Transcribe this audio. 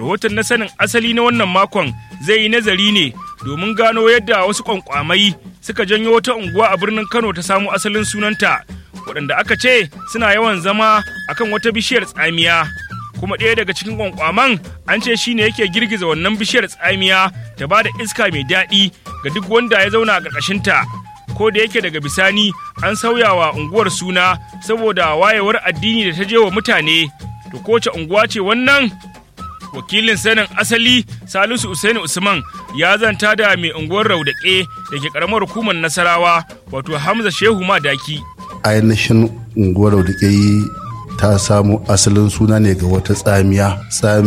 rahoton na sanin asali na wannan makon zai yi nazari ne domin gano yadda wasu kwankwamai suka janyo wata unguwa a birnin kano ta samu asalin sunanta waɗanda aka ce suna yawan zama akan wata bishiyar tsamiya kuma ɗaya daga cikin kwankwaman an ce shine yake girgiza wannan bishiyar tsamiya ta ba da iska mai daɗi ga duk wanda ya zauna a ƙarƙashinta ko da yake daga bisani an sauya wa unguwar suna saboda wayewar addini da ta je wa mutane to kowace unguwa ce wannan wakilin sanin asali salisu usaini usman ya zanta da mai unguwar raudaƙe da ke ƙaramar hukumar nasarawa wato hamza shehu madaki ainihin unguwar raudaƙe ta samu asalin suna ne ga wata tsamiya